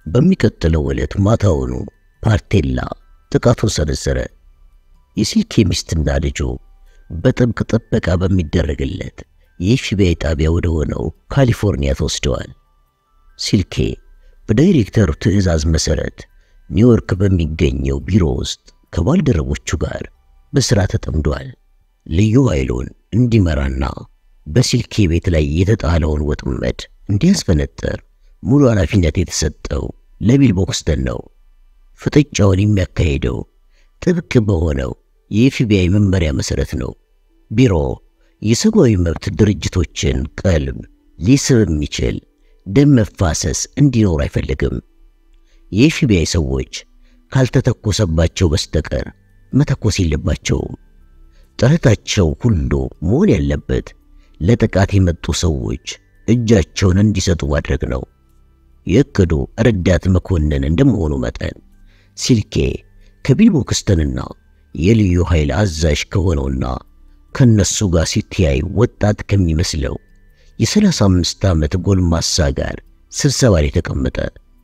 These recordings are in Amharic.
በሚቀጥለው ዕለት ማታውኑ ፓርቴላ ጥቃቱን ሰነዘረ። የሲልኬ ሚስትና ልጁ በጥብቅ ጥበቃ በሚደረግለት የኤፍቢአይ ጣቢያ ወደ ሆነው ካሊፎርኒያ ተወስደዋል። ሲልኬ በዳይሬክተሩ ትዕዛዝ መሠረት ኒውዮርክ በሚገኘው ቢሮ ውስጥ ከባልደረቦቹ ጋር በሥራ ተጠምዷል። ልዩ ኃይሉን እንዲመራና በሲልኬ ቤት ላይ የተጣለውን ወጥመድ እንዲያስፈነጠር ሙሉ ኃላፊነት የተሰጠው ለቢል ቦክስተን ነው። ፍጥጫውን የሚያካሄደው ጥብቅ በሆነው የኤፍቢአይ መመሪያ መሠረት ነው። ቢሮ የሰብአዊ መብት ድርጅቶችን ቀልብ ሊስብ የሚችል ደም መፋሰስ እንዲኖር አይፈልግም። የኤፍቢአይ ሰዎች ካልተተኮሰባቸው በስተቀር መተኮስ የለባቸውም። ጥረታቸው ሁሉ መሆን ያለበት ለጥቃት የመጡ ሰዎች እጃቸውን እንዲሰጡ ማድረግ ነው። የእቅዱ ረዳት መኮንን እንደመሆኑ መጠን ሲልኬ ከቢል ቦክስተንና የልዩ ኃይል አዛዥ ከሆነውና ከነሱ ጋር ሲተያይ ወጣት ከሚመስለው የሰላሳ አምስት ዓመት ጎልማሳ ጋር ስብሰባ ላይ ተቀመጠ።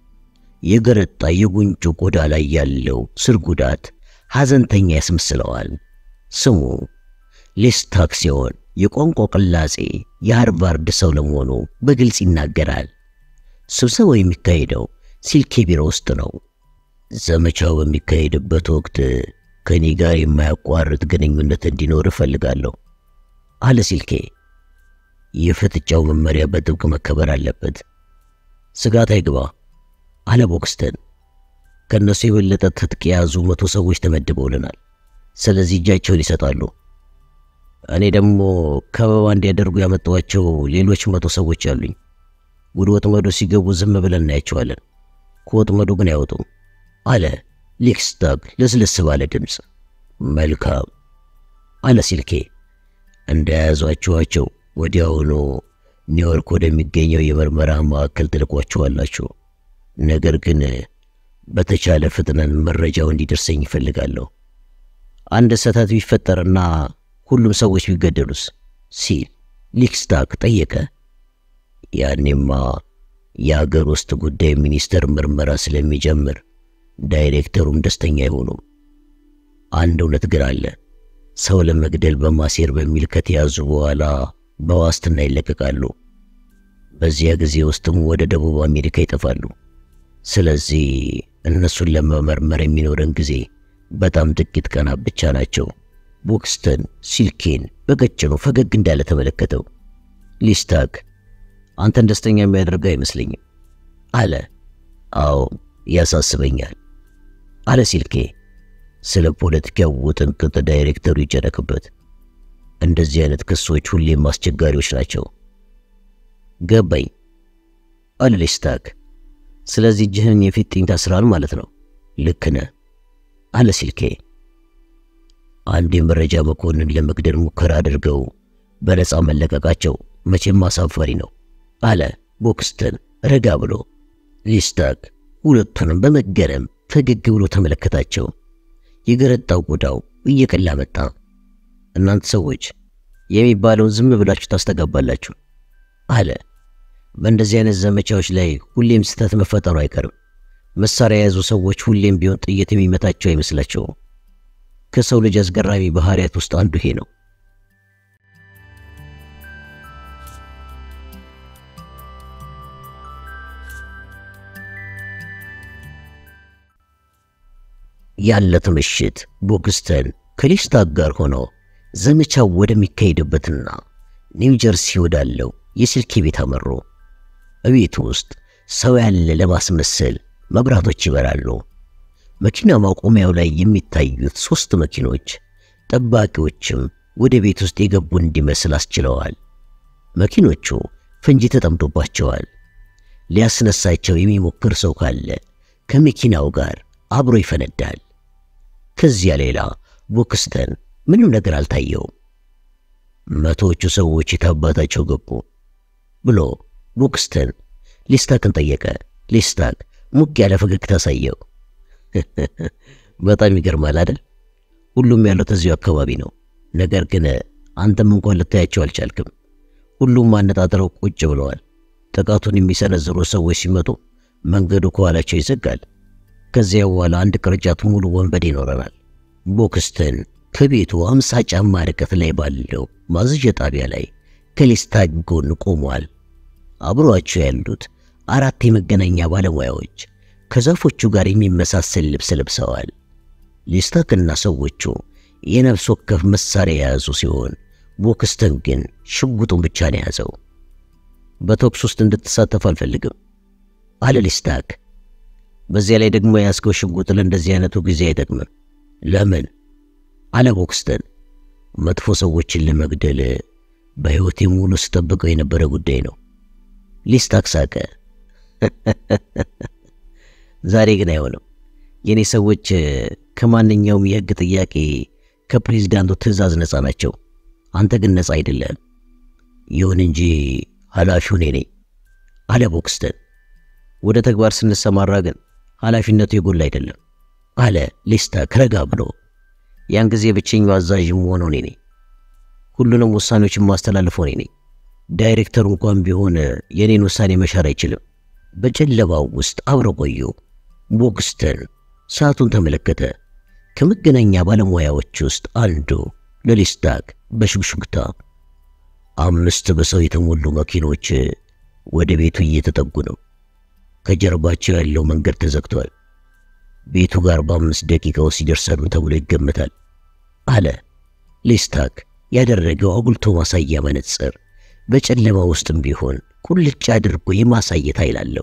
የገረጣ የጉንጩ ቆዳ ላይ ያለው ስር ጉዳት ሐዘንተኛ ያስመስለዋል። ስሙ ሌስታክ ሲሆን የቋንቋ ቅላጼ የሃርቫርድ ሰው ለመሆኑ በግልጽ ይናገራል። ስብሰባው የሚካሄደው ሲልኬ ቢሮ ውስጥ ነው። ዘመቻው በሚካሄድበት ወቅት ከኔ ጋር የማያቋርጥ ግንኙነት እንዲኖር እፈልጋለሁ አለ ሲልኬ። የፍጥጫው መመሪያ በጥብቅ መከበር አለበት። ስጋት አይግባ አለ ቦክስተን። ከእነሱ የበለጠ ትጥቅ የያዙ መቶ ሰዎች ተመድበውልናል። ስለዚህ እጃቸውን ይሰጣሉ። እኔ ደግሞ ከበባ እንዲያደርጉ ያመጣኋቸው ሌሎች መቶ ሰዎች አሉኝ። ወደ ወጥመዱ ሲገቡ ዝም ብለን እናያቸዋለን። ከወጥመዱ ግን አይወጡም አለ ሊክስታግ ለስለስ ባለ ድምፅ። መልካም አለ ሲልኬ። እንደያዟችኋቸው ወዲያውኑ ኒውዮርክ ወደሚገኘው የምርመራ ማዕከል ትልቋቸዋላችሁ። ነገር ግን በተቻለ ፍጥነት መረጃው እንዲደርሰኝ ይፈልጋለሁ። አንድ ስህተት ቢፈጠርና ሁሉም ሰዎች ቢገደሉስ? ሲል ሊክስታክ ጠየቀ። ያኔማ የአገር ውስጥ ጉዳይ ሚኒስቴር ምርመራ ስለሚጀምር ዳይሬክተሩም ደስተኛ አይሆኑም። አንድ እውነት ግን አለ። ሰው ለመግደል በማሴር በሚል ከተያዙ በኋላ በዋስትና ይለቀቃሉ። በዚያ ጊዜ ውስጥም ወደ ደቡብ አሜሪካ ይጠፋሉ። ስለዚህ እነሱን ለመመርመር የሚኖረን ጊዜ በጣም ጥቂት ቀናት ብቻ ናቸው። ቦክስተን ሲልኬን በቀጭኑ ፈገግ እንዳለ ተመለከተው። ሊስታክ አንተን ደስተኛ የሚያደርግ አይመስለኝም አለ። አዎ ያሳስበኛል አለ ሲልኬ። ስለ ፖለቲካው ውጥንቅጥ ዳይሬክተሩ ይጨነቅበት። እንደዚህ አይነት ክሶች ሁሌም አስቸጋሪዎች ናቸው። ገባኝ አለ ሊስታክ። ስለዚህ እጅህን የፊጥኝ ታስራል ማለት ነው። ልክ ነህ አለ ሲልኬ። አንድ የመረጃ መኮንን ለመግደል ሙከራ አድርገው በነፃ መለቀቃቸው መቼም አሳፋሪ ነው አለ ቦክስተን ረጋ ብሎ። ሊስታክ ሁለቱንም በመገረም ፈገግ ብሎ ተመለከታቸው። የገረጣው ቆዳው እየቀላ መጣ። እናንተ ሰዎች የሚባለውን ዝም ብላችሁ ታስተጋባላችሁ አለ። በእንደዚህ አይነት ዘመቻዎች ላይ ሁሌም ስህተት መፈጠሩ አይቀርም። መሳሪያ የያዙ ሰዎች ሁሌም ቢሆን ጥይት የሚመታቸው አይመስላቸውም። ከሰው ልጅ አስገራሚ ባህሪያት ውስጥ አንዱ ይሄ ነው። ያለት ምሽት ቦክስተን ከሊስታክ ጋር ሆኖ ዘመቻው ወደሚካሄድበትና ኒው ጀርሲ ወዳለው የስልኬ ቤት አመሩ። እቤት ውስጥ ሰው ያለ ለማስመሰል መብራቶች ይበራሉ። መኪና ማቆሚያው ላይ የሚታዩት ሦስት መኪኖች ጠባቂዎችም ወደ ቤት ውስጥ የገቡ እንዲመስል አስችለዋል። መኪኖቹ ፈንጂ ተጠምዶባቸዋል። ሊያስነሳቸው የሚሞክር ሰው ካለ ከመኪናው ጋር አብሮ ይፈነዳል። ከዚያ ሌላ ቦክስተን ምንም ነገር አልታየውም። መቶዎቹ ሰዎች የታባታቸው ገቡ ብሎ ቦክስተን ሊስታክን ጠየቀ። ሊስታክ ሙቅ ያለ ፈገግታ አሳየው። በጣም ይገርማል አይደል? ሁሉም ያለው እዚሁ አካባቢ ነው። ነገር ግን አንተም እንኳን ልታያቸው አልቻልክም። ሁሉም አነጣጥረው ቁጭ ብለዋል። ጥቃቱን የሚሰነዝሩ ሰዎች ሲመጡ መንገዱ ከኋላቸው ይዘጋል። ከዚያ በኋላ አንድ ቅርጫት ሙሉ ወንበዴ ይኖረናል። ቦክስተን ከቤቱ አምሳ ጫማ ርቀት ላይ ባለው ማዘዣ ጣቢያ ላይ ከሌስታክ ጎን ቆሟል። አብሯቸው ያሉት አራት የመገናኛ ባለሙያዎች ከዛፎቹ ጋር የሚመሳሰል ልብስ ለብሰዋል። ሌስታክና ሰዎቹ የነፍስ ወከፍ መሳሪያ የያዙ ሲሆን ቦክስተን ግን ሽጉጡን ብቻ ነው የያዘው። በተኩስ ውስጥ እንድትሳተፍ አልፈልግም አለ ሌስታክ። በዚያ ላይ ደግሞ የያዝከው ሽጉጥ ለእንደዚህ አይነቱ ጊዜ አይጠቅምም። ለምን? አለ ቦክስተን። መጥፎ ሰዎችን ለመግደል በሕይወቴ ሙሉ ስጠብቀው የነበረ ጉዳይ ነው። ሌስታክ ሳቀ። ዛሬ ግን አይሆንም። የእኔ ሰዎች ከማንኛውም የሕግ ጥያቄ ከፕሬዚዳንቱ ትዕዛዝ ነፃ ናቸው። አንተ ግን ነፃ አይደለም። ይሁን እንጂ ኃላፊው እኔ ነኝ አለ ቦክስተን። ወደ ተግባር ስንሰማራ ግን ኃላፊነቱ የጎላ አይደለም አለ ሌስታክ ረጋ ብሎ። ያን ጊዜ ብቸኛው አዛዥ መሆነው እኔ ነኝ። ሁሉንም ውሳኔዎችን ማስተላልፈው እኔ ነኝ። ዳይሬክተሩ እንኳን ቢሆን የኔን ውሳኔ መሻር አይችልም። በጨለማው ውስጥ አብረው ቆዩ። ቦክስተን ሰዓቱን ተመለከተ። ከመገናኛ ባለሙያዎች ውስጥ አንዱ ለሌስታክ በሹክሹክታ አምስት በሰው የተሞሉ መኪኖች ወደ ቤቱ እየተጠጉ ነው። ከጀርባቸው ያለው መንገድ ተዘግቷል። ቤቱ ጋር በአምስት ደቂቃ ውስጥ ይደርሳሉ ተብሎ ይገመታል አለ ሌስታክ። ያደረገው አጉልቶ ማሳያ መነጽር በጨለማ ውስጥም ቢሆን ቁልጭ አድርጎ የማሳየት ኃይል አለው።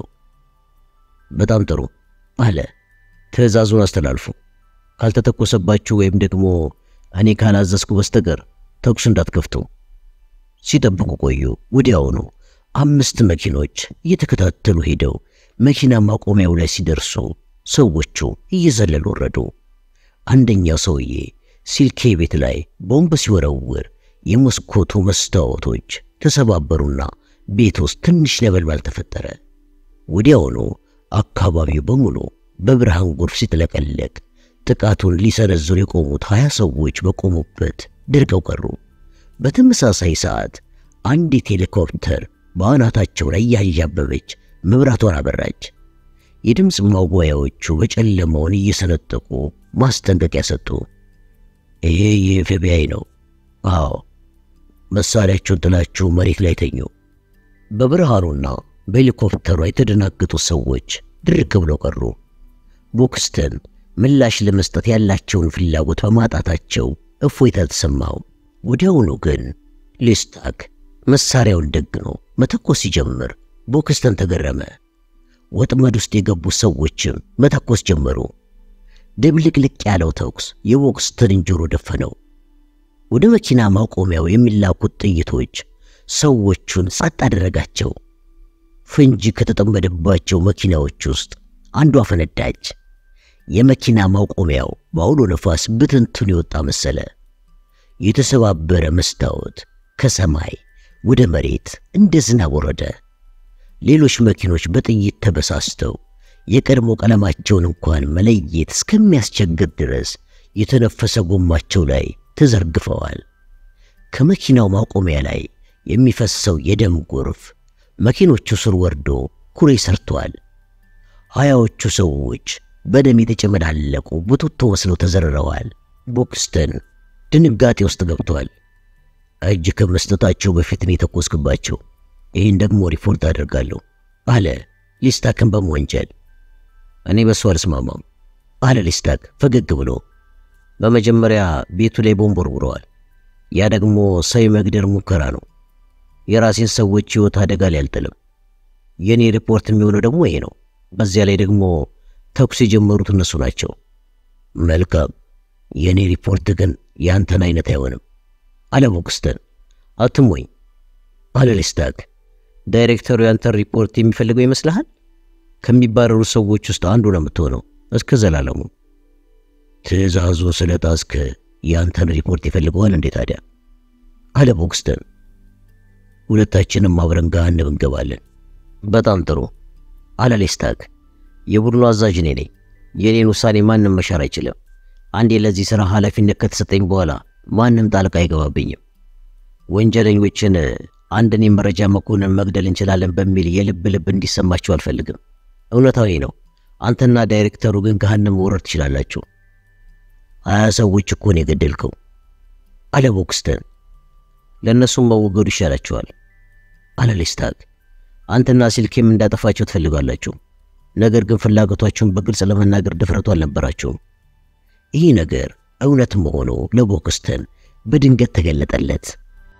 በጣም ጥሩ አለ። ትዕዛዙን አስተላልፉ። ካልተተኮሰባችሁ ወይም ደግሞ እኔ ካላዘዝኩ በስተቀር ተኩስ እንዳትከፍቱ። ሲጠብቁ ቆዩ። ወዲያውኑ አምስት መኪኖች እየተከታተሉ ሄደው መኪና ማቆሚያው ላይ ሲደርሱ ሰዎቹ እየዘለሉ ወረዱ። አንደኛው ሰውዬ ሲልኬ ቤት ላይ ቦምብ ሲወረውር የመስኮቱ መስታወቶች ተሰባበሩና ቤት ውስጥ ትንሽ ነበልባል ተፈጠረ። ወዲያውኑ አካባቢው በሙሉ በብርሃን ጎርፍ ሲጥለቀለቅ ጥቃቱን ሊሰነዝሩ የቆሙት ሀያ ሰዎች በቆሙበት ደርቀው ቀሩ። በተመሳሳይ ሰዓት አንዲት ሄሊኮፕተር በአናታቸው ላይ ያንዣበበች መብራቷን አበራች። የድምፅ ማጓያዎቹ በጨለማውን እየሰነጠቁ ማስጠንቀቂያ ሰጡ። ይሄ የኤፍቢአይ ነው። አዎ፣ መሳሪያቸውን ጥላችሁ መሬት ላይ ተኙ። በብርሃኑና በሄሊኮፕተሯ የተደናገጡ ሰዎች ድርቅ ብለው ቀሩ። ቦክስተን ምላሽ ለመስጠት ያላቸውን ፍላጎት በማጣታቸው እፎይታ ተሰማው። ወዲያውኑ ግን ሌስታክ መሳሪያውን ደግኖ መተኮስ ሲጀምር ቦክስተን ተገረመ። ወጥመድ ውስጥ የገቡ ሰዎችም መተኮስ ጀመሩ። ድብልቅልቅ ያለው ተኩስ የቦክስተንን ጆሮ ደፈነው። ወደ መኪና ማቆሚያው የሚላኩት ጥይቶች ሰዎቹን ጸጥ አደረጋቸው። ፈንጂ ከተጠመደባቸው መኪናዎች ውስጥ አንዷ ፈነዳች። የመኪና ማቆሚያው በአውሎ ነፋስ ብትንቱን የወጣ መሰለ። የተሰባበረ መስታወት ከሰማይ ወደ መሬት እንደ ዝናብ ወረደ። ሌሎች መኪኖች በጥይት ተበሳስተው የቀድሞ ቀለማቸውን እንኳን መለየት እስከሚያስቸግር ድረስ የተነፈሰ ጎማቸው ላይ ተዘርግፈዋል። ከመኪናው ማቆሚያ ላይ የሚፈሰው የደም ጎርፍ መኪኖቹ ስር ወርዶ ኩሬ ሰርቷል። ሀያዎቹ ሰዎች በደም የተጨመዳለቁ ቡትቶ መስለው ተዘርረዋል። ቦክስተን ድንጋጤ ውስጥ ገብቷል። እጅ ከመስጠታቸው በፊት ነው የተኮስክባቸው። ይህን ደግሞ ሪፖርት አደርጋለሁ አለ ሊስታክን በመወንጀል። እኔ በሱ አልስማማም አለ ሊስታክ ፈገግ ብሎ። በመጀመሪያ ቤቱ ላይ ቦምብ ወርውረዋል። ያ ደግሞ ሰው የመግደል ሙከራ ነው። የራሴን ሰዎች ሕይወት አደጋ ላይ አልጥልም። የእኔ ሪፖርት የሚሆነው ደግሞ ይሄ ነው። በዚያ ላይ ደግሞ ተኩስ የጀመሩት እነሱ ናቸው። መልካም፣ የእኔ ሪፖርት ግን የአንተን አይነት አይሆንም አለ ቦክስተን። አትሞኝ አለ ሊስታክ። ዳይሬክተሩ ያንተን ሪፖርት የሚፈልገው ይመስልሃል? ከሚባረሩ ሰዎች ውስጥ አንዱ ነው የምትሆነው እስከ ዘላለሙ። ትዕዛዙን ስለ ጣስክ ያንተን ሪፖርት ይፈልገዋል እንዴ ታዲያ? አለ ቦክስተን። ሁለታችንም አብረን ገሃነም እንገባለን። በጣም ጥሩ አለ ሌስታክ። የቡድኑ አዛዥ እኔ ነኝ። የኔን ውሳኔ ማንም መሻር አይችልም። አንዴ ለዚህ ሥራ ኃላፊነት ከተሰጠኝ በኋላ ማንም ጣልቃ አይገባብኝም። ወንጀለኞችን አንድን የመረጃ መኮንን መግደል እንችላለን በሚል የልብ ልብ እንዲሰማቸው አልፈልግም። እውነታዊ ነው። አንተና ዳይሬክተሩ ግን ገሃነም መውረድ ትችላላችሁ። ሀያ ሰዎች እኮ ነው የገደልከው አለ ቦክስተን። ለእነሱም መወገዱ ይሻላቸዋል አለ ሌስታክ። አንተና ሲልኬም እንዳጠፋቸው ትፈልጋላችሁ። ነገር ግን ፍላጎቷቸውን በግልጽ ለመናገር ድፍረቱ አልነበራቸውም። ይህ ነገር እውነት መሆኑ ለቦክስተን በድንገት ተገለጠለት።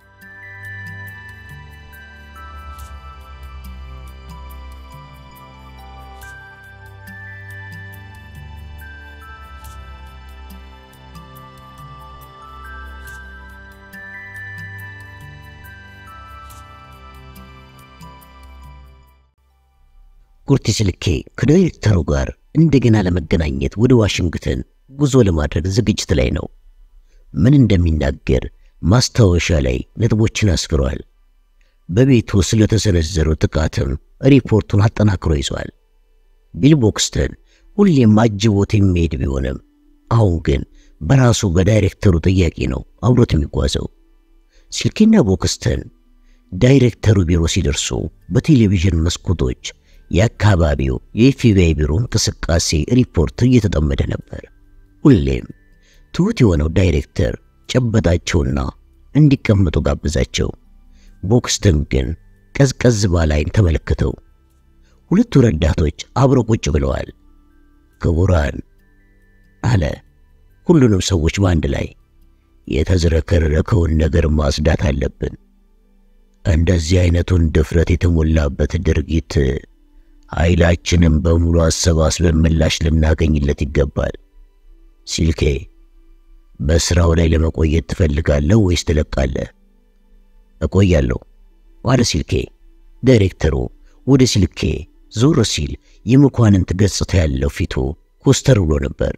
ኩርቲ ስልኬ ከዳይሬክተሩ ጋር እንደገና ለመገናኘት ወደ ዋሽንግተን ጉዞ ለማድረግ ዝግጅት ላይ ነው። ምን እንደሚናገር ማስታወሻ ላይ ነጥቦችን አስፍሯል። በቤቱ ስለተሰነዘረው ጥቃትም ሪፖርቱን አጠናክሮ ይዟል። ቢል ቦክስተን ሁሌም አጅቦት የሚሄድ ቢሆንም አሁን ግን በራሱ በዳይሬክተሩ ጥያቄ ነው አብሮት የሚጓዘው። ስልኬና ቦክስተን ዳይሬክተሩ ቢሮ ሲደርሱ በቴሌቪዥን መስኮቶች የአካባቢው የኤፍቢአይ ቢሮ እንቅስቃሴ ሪፖርት እየተጠመደ ነበር። ሁሌም ትሑት የሆነው ዳይሬክተር ጨበጣቸውና እንዲቀመጡ ጋብዛቸው። ቦክስተን ግን ቀዝቀዝ ባለ ዓይን ተመለከተው። ሁለቱ ረዳቶች አብረው ቁጭ ብለዋል። ክቡራን አለ ሁሉንም ሰዎች በአንድ ላይ የተዝረከረከውን ነገር ማጽዳት አለብን። እንደዚህ አይነቱን ድፍረት የተሞላበት ድርጊት ኃይላችንን በሙሉ አሰባስበን ምላሽ ልናገኝለት ይገባል። ሲልኬ በስራው ላይ ለመቆየት ትፈልጋለህ ወይስ ትለቃለህ? እቆያለሁ አለ ሲልኬ። ዳይሬክተሩ ወደ ሲልኬ ዞር ሲል የመኳንንት ገጽታ ያለው ፊቱ ኮስተር ብሎ ነበር።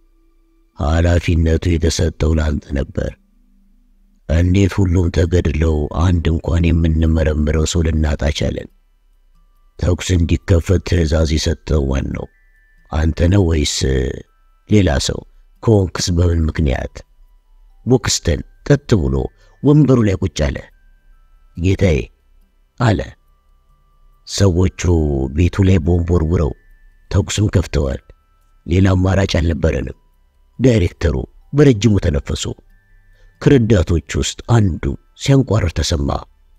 ኃላፊነቱ የተሰጠው ለአንተ ነበር። እንዴት ሁሉም ተገድለው አንድ እንኳን የምንመረምረው ሰው ልናጣ ቻለን? ተኩስ እንዲከፈት ትዕዛዝ የሰጠው ማን ነው? አንተ ነው ወይስ ሌላ ሰው? ከወንክስ በምን ምክንያት? ቦክስተን ቀጥ ብሎ ወንበሩ ላይ ቁጭ አለ። ጌታዬ አለ። ሰዎቹ ቤቱ ላይ ቦምብ ወርውረው ተኩስም ከፍተዋል። ሌላ አማራጭ አልነበረንም። ዳይሬክተሩ በረጅሙ ተነፈሱ። ከረዳቶች ውስጥ አንዱ ሲያንቋረር ተሰማ።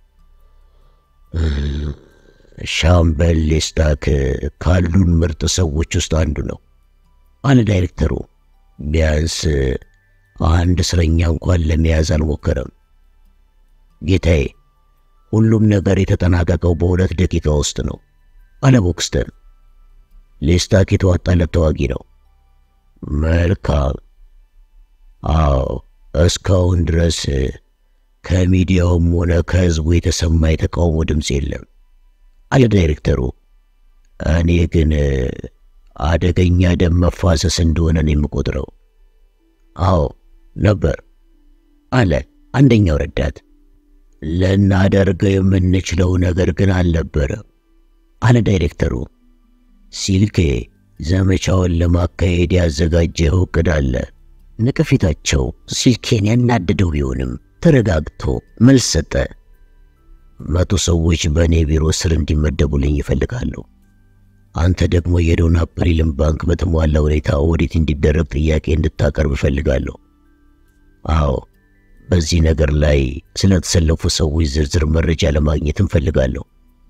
ሻምበል ሌስታክ ካሉን ምርጥ ሰዎች ውስጥ አንዱ ነው አለ ዳይሬክተሩ። ቢያንስ አንድ እስረኛ እንኳን ለመያዝ አልሞከረም። ጌታዬ፣ ሁሉም ነገር የተጠናቀቀው በሁለት ደቂቃ ውስጥ ነው አለ ቦክስተን። ሌስታክ የተዋጣለት ተዋጊ ነው። መልካም። አዎ፣ እስካሁን ድረስ ከሚዲያውም ሆነ ከሕዝቡ የተሰማ የተቃውሞ ድምፅ የለም አለ ዳይሬክተሩ። እኔ ግን አደገኛ ደም መፋሰስ እንደሆነ ነው የምቆጥረው። አዎ ነበር አለ አንደኛው ረዳት። ልናደርገው የምንችለው ነገር ግን አልነበረም አለ ዳይሬክተሩ። ሲልኬ ዘመቻውን ለማካሄድ ያዘጋጀው እቅድ አለ። ነቀፌታቸው ሲልኬን ያናደደው ቢሆንም ተረጋግቶ መልስ ሰጠ። መቶ ሰዎች በእኔ ቢሮ ስር እንዲመደቡልኝ ይፈልጋሉ። አንተ ደግሞ የዶን አፕሪልን ባንክ በተሟላ ሁኔታ ኦዲት እንዲደረግ ጥያቄ እንድታቀርብ እፈልጋለሁ። አዎ በዚህ ነገር ላይ ስለተሰለፉ ሰዎች ዝርዝር መረጃ ለማግኘት እንፈልጋለሁ።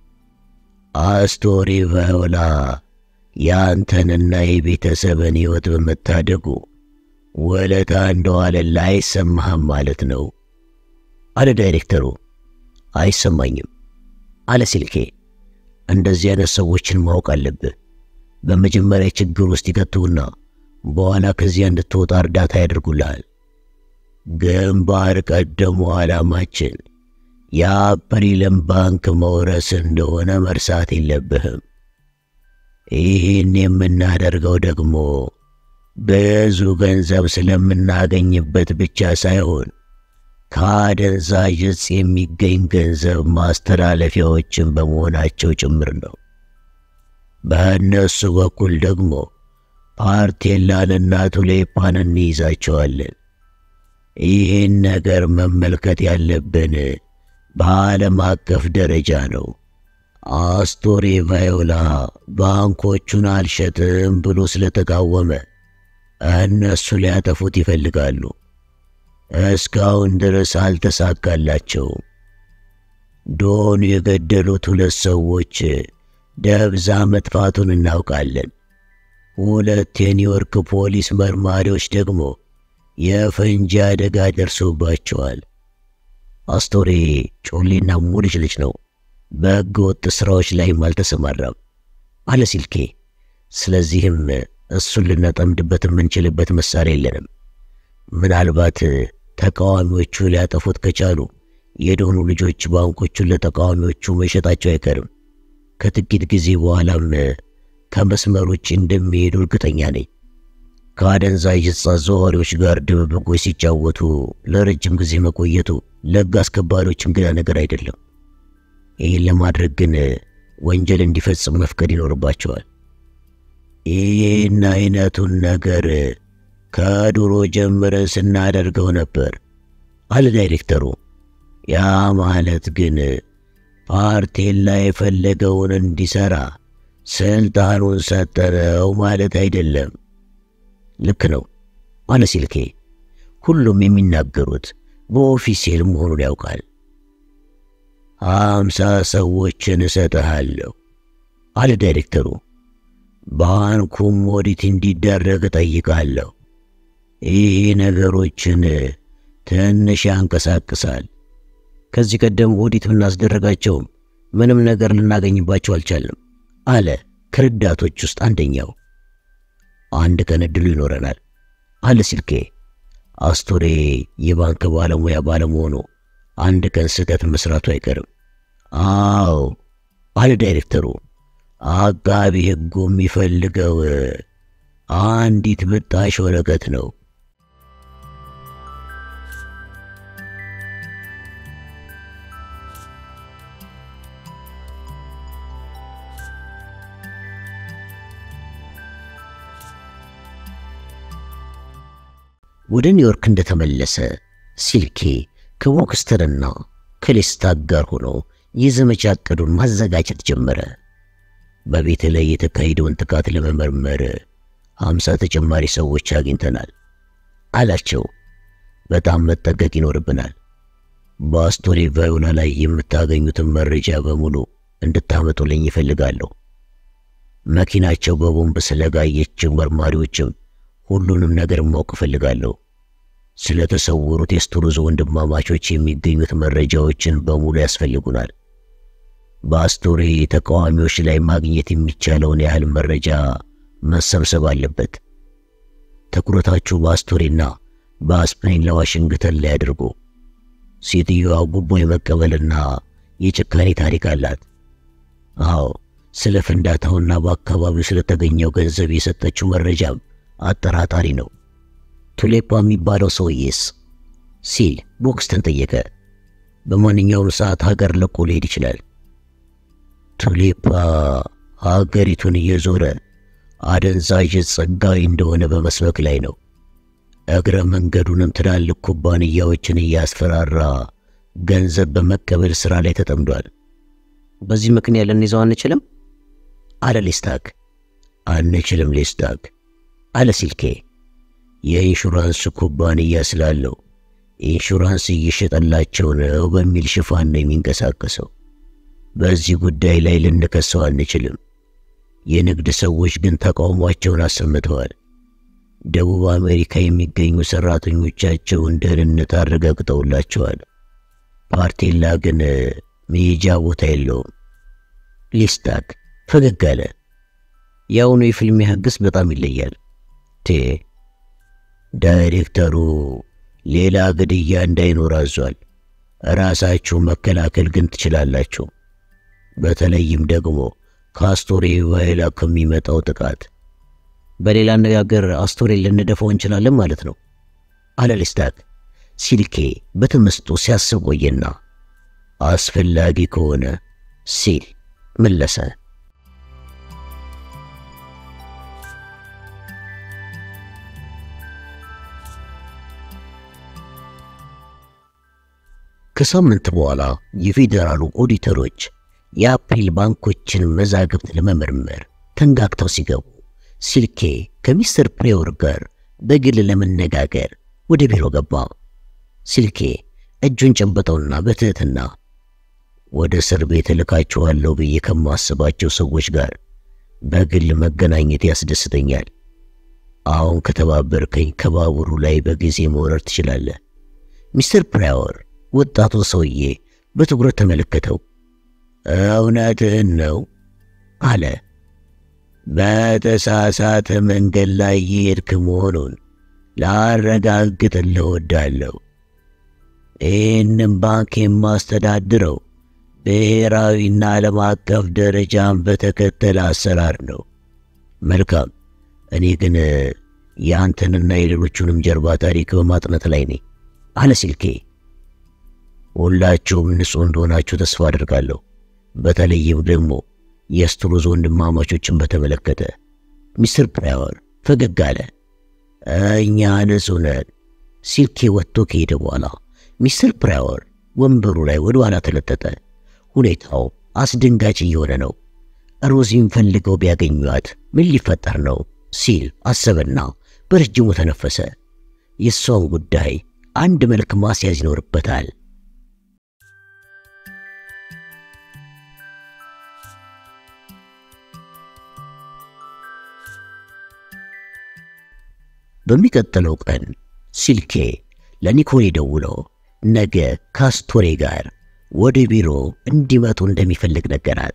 አስቶሪ ቫዮላ የአንተንና የቤተሰብን ሕይወት በመታደጉ ወለታ እንደዋለላ አይሰማህም ማለት ነው አለ ዳይሬክተሩ። አይሰማኝም አለ ሲልኬ። እንደዚህ አይነት ሰዎችን ማወቅ አለብህ። በመጀመሪያ ችግር ውስጥ ይከቱና በኋላ ከዚያ እንድትወጣ እርዳታ ያደርጉልሃል። ግንባር ቀደሙ ዓላማችን የአፕሪልን ባንክ መውረስ እንደሆነ መርሳት የለብህም። ይህን የምናደርገው ደግሞ ብዙ ገንዘብ ስለምናገኝበት ብቻ ሳይሆን ከአደንዛዥ ዕፅ የሚገኝ ገንዘብ ማስተላለፊያዎችን በመሆናቸው ጭምር ነው። በእነሱ በኩል ደግሞ ፓርቴላንና ቱሌፓን እንይዛቸዋለን። ይህን ነገር መመልከት ያለብን በዓለም አቀፍ ደረጃ ነው። አስቶሬ ቫዮላ ባንኮቹን አልሸጥም ብሎ ስለተቃወመ እነሱ ሊያጠፉት ይፈልጋሉ። እስካሁን ድረስ አልተሳካላቸውም። ዶን የገደሉት ሁለት ሰዎች ደብዛ መጥፋቱን እናውቃለን። ሁለት የኒውዮርክ ፖሊስ መርማሪዎች ደግሞ የፈንጂ አደጋ ደርሶባቸዋል። አስቶሬ ጮሌና ሙልጭ ልጅ ነው። በሕገ ወጥ ሥራዎች ላይም አልተሰማራም አለ ሲልኬ። ስለዚህም እሱን ልናጠምድበት የምንችልበት መሳሪያ የለንም። ምናልባት ተቃዋሚዎቹ ሊያጠፉት ከቻሉ የደሆኑ ልጆች ባንኮቹን ለተቃዋሚዎቹ መሸጣቸው አይቀርም። ከጥቂት ጊዜ በኋላም ከመስመር ውጭ እንደሚሄዱ እርግጠኛ ነኝ። ከአደንዛዥ ዕፅ አዘዋዋሪዎች ጋር ድብብቆች ሲጫወቱ ለረጅም ጊዜ መቆየቱ ለሕግ አስከባሪዎች እንግዳ ነገር አይደለም። ይህን ለማድረግ ግን ወንጀል እንዲፈጽም መፍቀድ ይኖርባቸዋል። ይህን አይነቱን ነገር ከድሮ ጀምረን ስናደርገው ነበር አለ ዳይሬክተሩ። ያ ማለት ግን ፓርቴላ የፈለገውን እንዲሰራ ስልጣኑን ሰጠነው ማለት አይደለም። ልክ ነው አለ ሲልኬ። ሁሉም የሚናገሩት በኦፊሴል መሆኑን ያውቃል። አምሳ ሰዎችን እሰጥሃለሁ አለ ዳይሬክተሩ። ባንኩም ኦዲት እንዲደረግ እጠይቃለሁ። ይህ ነገሮችን ትንሽ ያንቀሳቅሳል። ከዚህ ቀደም ኦዲት ብናስደረጋቸውም ምንም ነገር ልናገኝባቸው አልቻልንም አለ ከረዳቶች ውስጥ አንደኛው። አንድ ቀን እድሉ ይኖረናል አለ ሲልኬ። አስቶሬ የባንክ ባለሙያ ባለመሆኑ አንድ ቀን ስህተት መስራቱ አይቀርም። አዎ አለ ዳይሬክተሩ። አቃቢ ሕጉ የሚፈልገው አንዲት ብጣሽ ወረቀት ነው። ወደ ኒውዮርክ እንደተመለሰ ሲልኬ ከቦክስተርና ከሌስታክ ጋር ሆኖ የዘመቻ ዕቅዱን ማዘጋጀት ጀመረ። በቤት ላይ የተካሄደውን ጥቃት ለመመርመር ሀምሳ ተጨማሪ ሰዎች አግኝተናል አላቸው። በጣም መጠንቀቅ ይኖርብናል። በአስቶሬ ቫዮላ ላይ የምታገኙትን መረጃ በሙሉ እንድታመጡልኝ ይፈልጋለሁ። መኪናቸው በቦምብ ስለጋየችው መርማሪዎችም ሁሉንም ነገር ማወቅ እፈልጋለሁ። ስለተሰወሩት የስቱሩዞ ወንድማማቾች የሚገኙት መረጃዎችን በሙሉ ያስፈልጉናል። በአስቶሬ ተቃዋሚዎች ላይ ማግኘት የሚቻለውን ያህል መረጃ መሰብሰብ አለበት። ትኩረታችሁ በአስቶሬና በአስፕሪን ለዋሽንግተን ላይ አድርጉ። ሴትዮዋ ጉቦ የመቀበልና የጭካኔ ታሪክ አላት። አዎ፣ ስለ ፍንዳታውና በአካባቢው ስለተገኘው ገንዘብ የሰጠችው መረጃም አጠራጣሪ ነው። ቱሌፓ የሚባለው ሰውዬስ ሲል ቦክስተን ጠየቀ። በማንኛውም ሰዓት ሀገር ለቆ ሊሄድ ይችላል። ቱሌፓ ሀገሪቱን እየዞረ አደንዛዥ ጸጋዊ እንደሆነ በመስበክ ላይ ነው። እግረ መንገዱንም ትላልቅ ኩባንያዎችን እያስፈራራ ገንዘብ በመቀበል ሥራ ላይ ተጠምዷል። በዚህ ምክንያት ልንይዘው አንችልም አለ ሌስታክ። አንችልም ሌስታክ አለ ሲልኬ። የኢንሹራንስ ኩባንያ ስላለው ኢንሹራንስ እየሸጠላቸው ነው በሚል ሽፋን ነው የሚንቀሳቀሰው። በዚህ ጉዳይ ላይ ልንከሰው አንችልም። የንግድ ሰዎች ግን ተቃውሟቸውን አሰምተዋል። ደቡብ አሜሪካ የሚገኙ ሰራተኞቻቸውን ደህንነት አረጋግጠውላቸዋል። ፓርቴላ ግን መሄጃ ቦታ የለውም። ሊስታክ ፈገግ አለ። የአሁኑ የፊልም ሕግስ በጣም ይለያል። ቴ ዳይሬክተሩ ሌላ ግድያ እንዳይኖር አዟል። ራሳችሁ መከላከል ግን ትችላላችሁ። በተለይም ደግሞ ከአስቶሬ ቫዮላ ከሚመጣው ጥቃት። በሌላ አነጋገር አስቶሬን ልንደፋው እንችላለን ማለት ነው አለ ሌስታክ። ሲልኬ በተመስጦ ሲያስብ ቆየና አስፈላጊ ከሆነ ሲል መለሰ። ከሳምንት በኋላ የፌዴራሉ ኦዲተሮች የአፕሪል ባንኮችን መዛግብት ለመመርመር ተንጋግተው ሲገቡ ሲልኬ ከሚስተር ፕሬወር ጋር በግል ለመነጋገር ወደ ቢሮ ገባ። ሲልኬ እጁን ጨበጠውና በትህትና ወደ እስር ቤት እልካችኋለሁ ብዬ ከማስባቸው ሰዎች ጋር በግል መገናኘት ያስደስተኛል። አሁን ከተባበርከኝ ከባቡሩ ላይ በጊዜ መውረድ ትችላለህ። ሚስተር ፕራወር ወጣቱን ሰውዬ በትኩረት ተመለከተው። እውነትህን ነው አለ። በተሳሳተ መንገድ ላይ የሄድክ መሆኑን ላረጋግጥልህ እወዳለሁ። ይህንም ባንክ የማስተዳድረው ብሔራዊና ዓለም አቀፍ ደረጃን በተከተለ አሰራር ነው። መልካም። እኔ ግን የአንተንና የሌሎቹንም ጀርባ ታሪክ በማጥናት ላይ ነኝ አለ ሲልኬ። ሁላችሁም ንጹሕ እንደሆናችሁ ተስፋ አድርጋለሁ። በተለይም ደግሞ የስትሩዝ ወንድማማቾችን በተመለከተ ሚስተር ፕራወር ፈገግ አለ። እኛ ንጹሕ ነን። ሲልኬ ወጥቶ ከሄደ በኋላ ሚስተር ፕራወር ወንበሩ ላይ ወደ ኋላ ተለጠጠ። ሁኔታው አስደንጋጭ እየሆነ ነው። ሮዚን ፈልገው ቢያገኟት ምን ሊፈጠር ነው ሲል አሰበና በረጅሙ ተነፈሰ። የእሷን ጉዳይ አንድ መልክ ማስያዝ ይኖርበታል። በሚቀጥለው ቀን ሲልኬ ለኒኮሌ ደውሎ ነገ ከአስቶሬ ጋር ወደ ቢሮ እንዲመጡ እንደሚፈልግ ነገራት።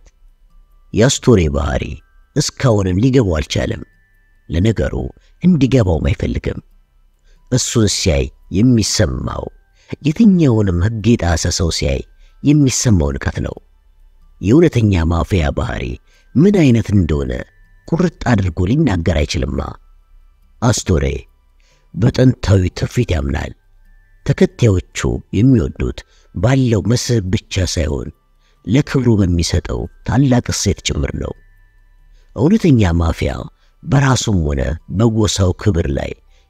የአስቶሬ ባህሪ እስካሁንም ሊገባው አልቻለም። ለነገሩ እንዲገባውም አይፈልግም። እሱን ሲያይ የሚሰማው የትኛውንም ሕግ የጣሰ ሰው ሲያይ የሚሰማው ንቀት ነው። የእውነተኛ ማፊያ ባህሪ ምን አይነት እንደሆነ ቁርጥ አድርጎ ሊናገር አይችልማ። አስቶሬ በጥንታዊ ትውፊት ያምናል። ተከታዮቹ የሚወዱት ባለው መስህብ ብቻ ሳይሆን ለክብሩ በሚሰጠው ታላቅ እሴት ጭምር ነው። እውነተኛ ማፊያ በራሱም ሆነ በጎሳው ክብር ላይ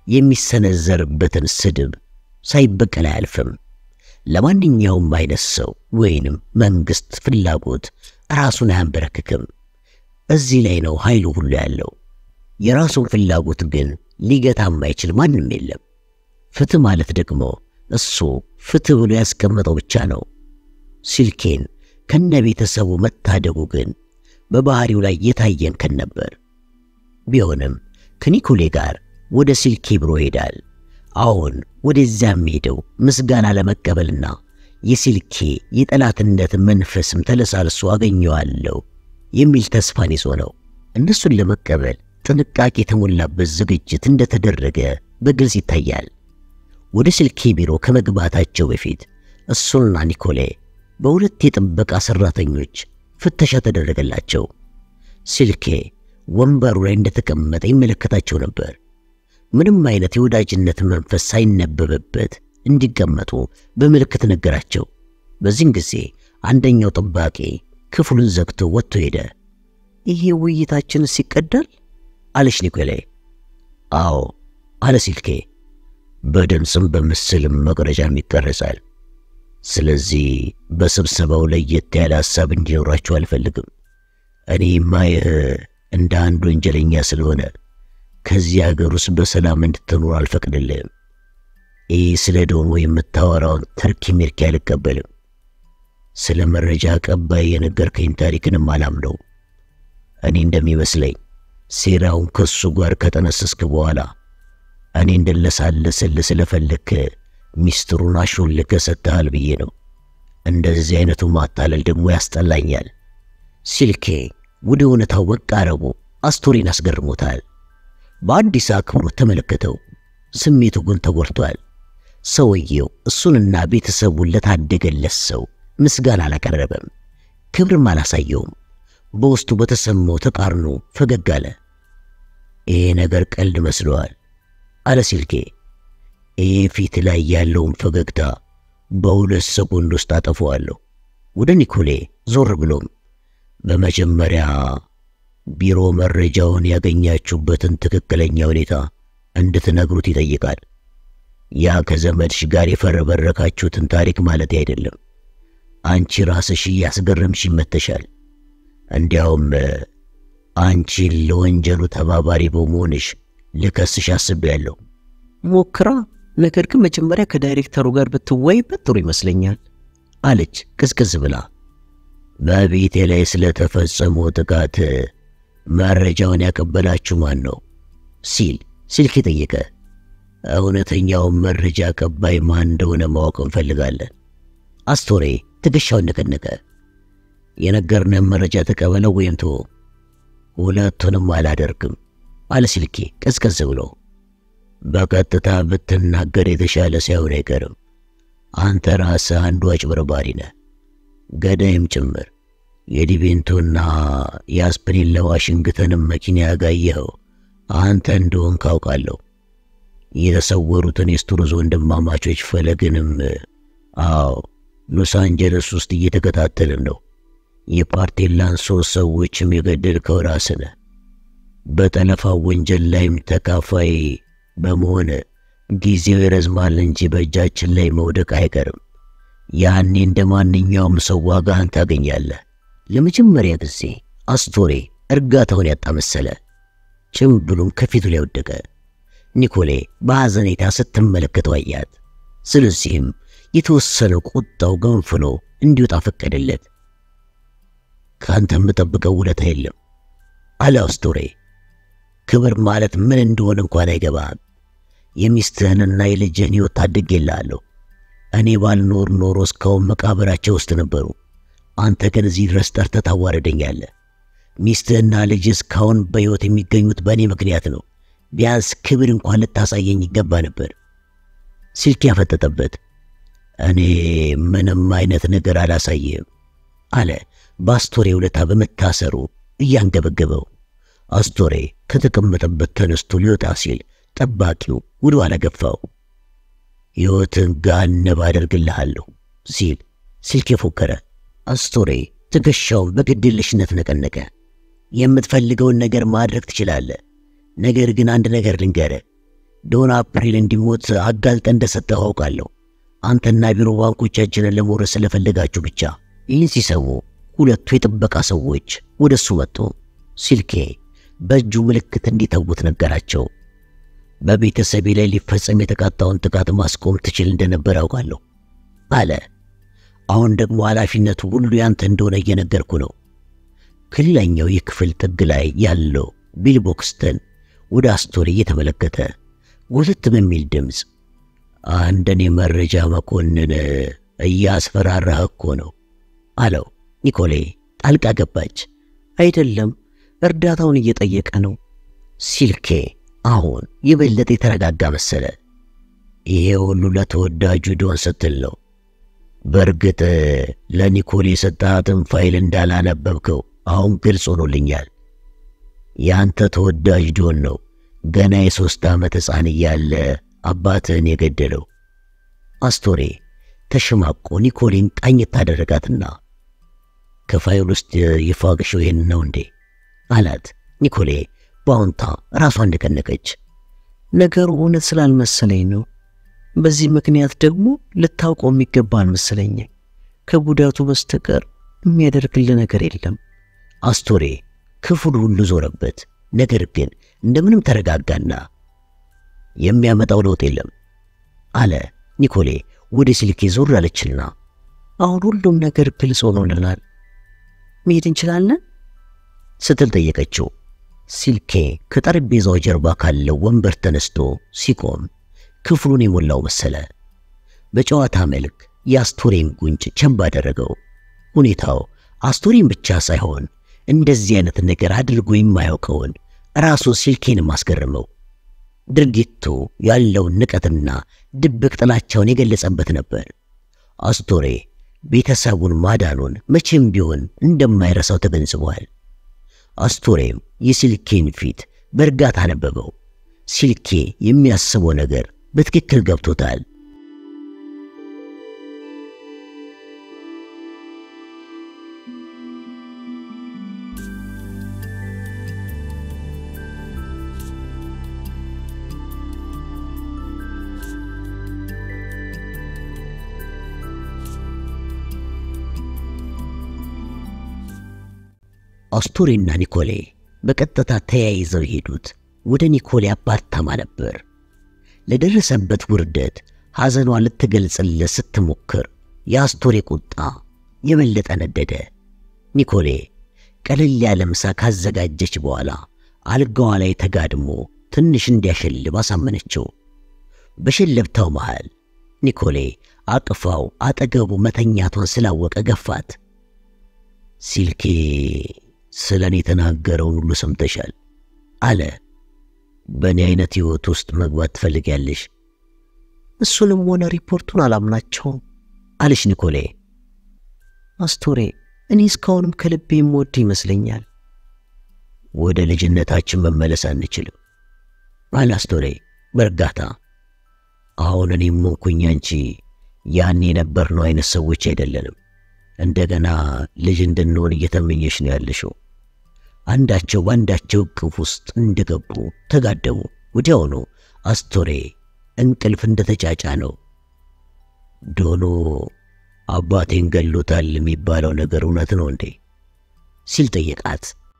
የሚሰነዘርበትን ስድብ ሳይበቀል አያልፍም። ለማንኛውም አይነት ሰው ወይንም መንግሥት ፍላጎት ራሱን አያንበረክክም። እዚህ ላይ ነው ኃይሉ ሁሉ ያለው። የራሱን ፍላጎት ግን ሊገታ የማይችል ማንም የለም። ፍትህ ማለት ደግሞ እሱ ፍትህ ብሎ ያስቀመጠው ብቻ ነው። ሲልኬን ከነ ቤተሰቡ መታደጉ ግን በባህሪው ላይ የታየን ከን ነበር። ቢሆንም ከኒኮሌ ጋር ወደ ሲልኬ ቢሮ ሄዳል። አሁን ወደዚያ የሚሄደው ምስጋና ለመቀበልና የሲልኬ የጠላትነት መንፈስም ተለሳልሶ አገኘዋለሁ የሚል ተስፋን ይዞ ነው። እነሱን ለመቀበል ጥንቃቄ የተሞላበት ዝግጅት እንደተደረገ በግልጽ ይታያል። ወደ ሲልኬ ቢሮ ከመግባታቸው በፊት እሱና ኒኮሌ በሁለት የጥበቃ ሠራተኞች ፍተሻ ተደረገላቸው። ሲልኬ ወንበሩ ላይ እንደተቀመጠ ይመለከታቸው ነበር። ምንም አይነት የወዳጅነት መንፈስ ሳይነበብበት እንዲቀመጡ በምልክት ነገራቸው። በዚህን ጊዜ አንደኛው ጠባቂ ክፍሉን ዘግቶ ወጥቶ ሄደ። ይሄ ውይይታችንስ ይቀዳል? አለች ኒኮሌ። አዎ አለ ሲልኬ። በድምፅም በምስልም መቅረጫም ይቀረጻል። ስለዚህ በስብሰባው ለየት ያለ ሐሳብ እንዲኖራችሁ አልፈልግም። እኔ ማየህ እንደ አንድ ወንጀለኛ ስለሆነ ከዚህ አገር ውስጥ በሰላም እንድትኖር አልፈቅድልህም። ይህ ስለ ዶን ወይ የምታወራውን ተርኪ ሚርኪ አልቀበልም። ስለ መረጃ አቀባይ የነገርከኝ ታሪክንም አላምነው። እኔ እንደሚመስለኝ ሴራውን ከሱ ጋር ከጠነሰስክ በኋላ እኔ እንደለሳለስልህ ስለፈለግክ ሚስጥሩን አሾልከህ ሰጥተሃል ብዬ ነው። እንደዚህ አይነቱ ማታለል ደግሞ ያስጠላኛል። ሲልኬ ወደ እውነታው መቃረቡ አስቶሪን አስገርሞታል። በአዲስ አክብሮት ተመለከተው። ስሜቱ ግን ተጎድቷል። ሰውየው እሱንና ቤተሰቡን ለታደገለት ሰው ምስጋና አላቀረበም፣ ክብርም አላሳየውም። በውስጡ በተሰማው ተቃርኖ ፈገግ አለ። ይሄ ነገር ቀልድ መስለዋል አለ ሲልኬ። ይህ ፊት ላይ ያለውን ፈገግታ በሁለት ሰኮንድ ውስጥ አጠፈዋለሁ። ወደ ኒኮሌ ዞር ብሎም በመጀመሪያ ቢሮ መረጃውን ያገኛችሁበትን ትክክለኛ ሁኔታ እንድትነግሩት ይጠይቃል። ያ ከዘመድሽ ጋር የፈረበረካችሁትን ታሪክ ማለት አይደለም። አንቺ ራስሽ እያስገረምሽ ይመተሻል። እንዲያውም አንቺን ለወንጀሉ ተባባሪ በመሆንሽ ልከስሽ አስቤያለሁ። ሞክራ፣ ነገር ግን መጀመሪያ ከዳይሬክተሩ ጋር ብትወይበት ጥሩ ይመስለኛል አለች ቅዝቅዝ ብላ። በቤቴ ላይ ስለተፈጸመው ጥቃት መረጃውን ያቀበላችሁ ማን ነው ሲል ስልክ ጠየቀ። እውነተኛውን መረጃ አቀባይ ማን እንደሆነ ማወቅ እንፈልጋለን። አስቶሬ ትከሻውን ነቀነቀ። የነገርነን መረጃ ተቀበለው ወይም ተወው። ሁለቱንም አላደርግም አለ ስልኬ ቀዝቀዝ ብሎ። በቀጥታ ብትናገር የተሻለ ሳይሆን አይቀርም። አንተ ራስህ አንዱ አጭበርባሪ ነህ፣ ገዳይም ጭምር። የዲቬንቶና የአስፕሪን ለዋሽንግተንም መኪና ያጋየኸው አንተ እንደሆን ካውቃለሁ። የተሰወሩትን የስቱርዝ ወንድማማቾች ፈለግንም አዎ ሎስ አንጀለስ ውስጥ እየተከታተልን ነው። የፓርቴላን ሶስት ሰዎችም የገደልከው ራስህ ነህ። በጠለፋው ወንጀል ላይም ተካፋይ በመሆን ጊዜው ይረዝማል እንጂ በእጃችን ላይ መውደቅ አይቀርም። ያኔ እንደ ማንኛውም ሰው ዋጋህን ታገኛለህ። ለመጀመሪያ ጊዜ አስቶሬ እርጋታውን ያጣ መሰለ። ጭምብሉም ከፊቱ ላይ ወደቀ። ኒኮሌ በሐዘኔታ ስትመለከተው አያት። ስለዚህም የተወሰነ ቁጣው ገንፍሎ እንዲወጣ ፈቀደለት። ከአንተ የምጠብቀው ውለታ የለም አለ አስቶሬ። ክብር ማለት ምን እንደሆነ እንኳን አይገባህም። የሚስትህንና የልጅህን ሕይወት ታድጌልሃለሁ። እኔ ባልኖር ኖሮ እስካሁን መቃብራቸው ውስጥ ነበሩ። አንተ ግን እዚህ ድረስ ጠርተህ ታዋርደኛለህ። ሚስትህና ልጅ እስካሁን በሕይወት የሚገኙት በእኔ ምክንያት ነው። ቢያንስ ክብር እንኳን ልታሳየኝ ይገባ ነበር። ስልክ ያፈጠጠበት። እኔ ምንም አይነት ነገር አላሳየም አለ በአስቶሬ ውለታ በመታሰሩ እያንገበገበው። አስቶሬ ከተቀመጠበት ተነስቶ ሊወጣ ሲል ጠባቂው ወደ ኋላ ገፋው። ሕይወትን ገሃነብ አደርግልሃለሁ ሲል ስልክ የፎከረ። አስቶሬ ትከሻውን በግድየለሽነት ነቀነቀ። የምትፈልገውን ነገር ማድረግ ትችላለህ፣ ነገር ግን አንድ ነገር ልንገርህ። ዶን አፕሪል እንዲሞት አጋልጠ እንደሰጠህ አውቃለሁ። አንተና ቢሮ ባንኮቻችንን ለመውረስ ስለፈለጋችሁ ብቻ። ይህን ሲሰሙ ሁለቱ የጥበቃ ሰዎች ወደ እሱ መጡ። ሲልኬ በእጁ ምልክት እንዲተዉት ነገራቸው። በቤተሰቤ ላይ ሊፈጸም የተቃጣውን ጥቃት ማስቆም ትችል እንደነበር አውቃለሁ አለ። አሁን ደግሞ ኃላፊነቱ ሁሉ ያንተ እንደሆነ እየነገርኩ ነው። ከሌላኛው የክፍል ጥግ ላይ ያለው ቢል ቦክስተን ወደ አስቶሪ እየተመለከተ ጎተት በሚል ድምፅ አንደን የመረጃ መኮንን እያስፈራራህ እኮ ነው አለው። ኒኮሌ ጣልቃ ገባች። አይደለም እርዳታውን እየጠየቀ ነው። ሲልኬ አሁን የበለጠ የተረጋጋ መሰለ። ይሄ ሁሉ ለተወዳጁ ዶን ስትል ነው። በእርግጥ ለኒኮሌ የሰጣትን ፋይል እንዳላነበብከው አሁን ግልጽ ሆኖልኛል። ያንተ ተወዳጅ ዶን ነው ገና የሦስት ዓመት ሕፃን እያለ አባትህን የገደለው። አስቶሬ ተሸማቆ ኒኮሌን ቃኘት ታደረጋትና ከፋይል ውስጥ የፋቅሽው ይህን ነው እንዴ አላት። ኒኮሌ በአዎንታ ራሷን እንደቀነቀች። ነገሩ እውነት ስላልመሰለኝ ነው። በዚህ ምክንያት ደግሞ ልታውቀው የሚገባ አልመሰለኝም። ከጉዳቱ በስተቀር የሚያደርግልህ ነገር የለም። አስቶሬ ክፍሉ ሁሉ ዞረበት። ነገር ግን እንደምንም ተረጋጋና የሚያመጣው ለውጥ የለም አለ። ኒኮሌ ወደ ስልኬ ዞር አለችና አሁን ሁሉም ነገር ግልጽ ሆኖልናል፣ መሄድ እንችላለን ስትል ጠየቀችው። ሲልኬ ከጠረጴዛው ጀርባ ካለው ወንበር ተነስቶ ሲቆም ክፍሉን የሞላው መሰለ። በጨዋታ መልክ የአስቶሬን ጉንጭ ቸብ አደረገው። ሁኔታው አስቶሬን ብቻ ሳይሆን እንደዚህ አይነት ነገር አድርጎ የማያውቀውን ራሱ ሲልኬንም አስገርመው። ድርጊቱ ያለውን ንቀትና ድብቅ ጥላቻውን የገለጸበት ነበር። አስቶሬ ቤተሰቡን ማዳኑን መቼም ቢሆን እንደማይረሳው ተገንዝቧል። አስቶሬም የሲልኬን ፊት በእርጋታ አነበበው። ሲልኬ የሚያስበው ነገር በትክክል ገብቶታል። አስቶሬና ኒኮሌ በቀጥታ ተያይዘው የሄዱት ወደ ኒኮሌ አፓርታማ ነበር። ለደረሰበት ውርደት ሐዘኗ ልትገልጽለት ስትሞክር የአስቶሬ ቁጣ የበለጠ ነደደ። ኒኮሌ ቀለል ያለ ምሳ ካዘጋጀች በኋላ አልጋዋ ላይ ተጋድሞ ትንሽ እንዲያሸልብ አሳመነችው። በሸለብታው መሃል ኒኮሌ አቅፋው አጠገቡ መተኛቷን ስላወቀ ገፋት። ሲልኬ ስለ እኔ የተናገረውን ሁሉ ሰምተሻል አለ። በእኔ አይነት ሕይወት ውስጥ መግባት ትፈልጊያለሽ? እሱንም ሆነ ሪፖርቱን አላምናቸውም አለች ኒኮሌ። አስቶሬ፣ እኔ እስካሁንም ከልቤ የምወድ ይመስለኛል። ወደ ልጅነታችን መመለስ አንችልም አለ አስቶሬ በእርጋታ። አሁን እኔም ሆንኩኝ አንቺ ያን የነበርነው አይነት ሰዎች አይደለንም። እንደገና ልጅ እንድንሆን እየተመኘሽ ነው ያለሽው። አንዳቸው በአንዳቸው እቅፍ ውስጥ እንደገቡ ተጋደሙ። ወዲያውኑ አስቶሬ እንቅልፍ እንደተጫጫ ነው። ዶኖ አባቴን ገሎታል የሚባለው ነገር እውነት ነው እንዴ? ሲል ጠየቃት።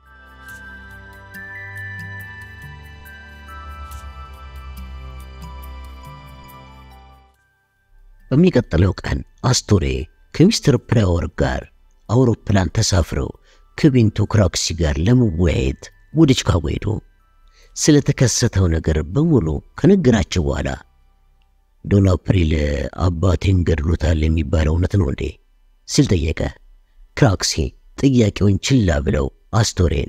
በሚቀጥለው ቀን አስቶሬ ከሚስተር ፕራወር ጋር አውሮፕላን ተሳፍረው ከቤንቶ ክራክሲ ጋር ለመወያየት ወደ ቺካጎ ሄዱ። ስለተከሰተው ነገር በሙሉ ከነገራቸው በኋላ ዶን አፕሪል አባቴን ገድሎታል የሚባለው እውነት ነው እንዴ ሲል ጠየቀ። ክራክሲ ጥያቄውን ችላ ብለው አስቶሬን